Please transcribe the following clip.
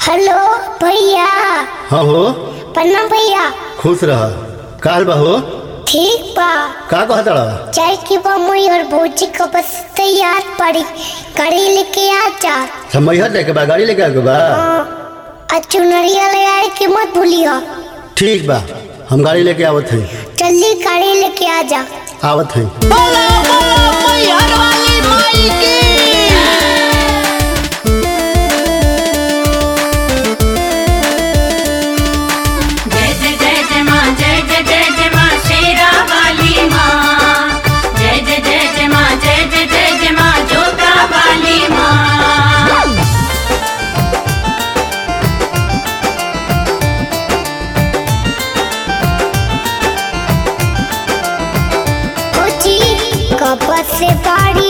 hello भैया हाँ हो प्रणाम भैया खुश रह काल बा हो ठीक बा का कहत रहा चाय की बमुई और भौजी को बस तैयार पड़ी गाड़ी लेके आ जा सब मैहर लेके बा गाड़ी लेके आके बा और चुनरिया ले आए के मत भूलियो ठीक बा हम गाड़ी लेके आवत हई जल्दी गाड़ी लेके आ जा आवत हई बोला बोला मैहर वाली माई की जय जय जय जय माँ जय जय जय जय माँ शेरा वाली माँ जय जय जय जय माँ जय जय जय जय माँ जोता वाली माँ भौजी कब से बाड़ी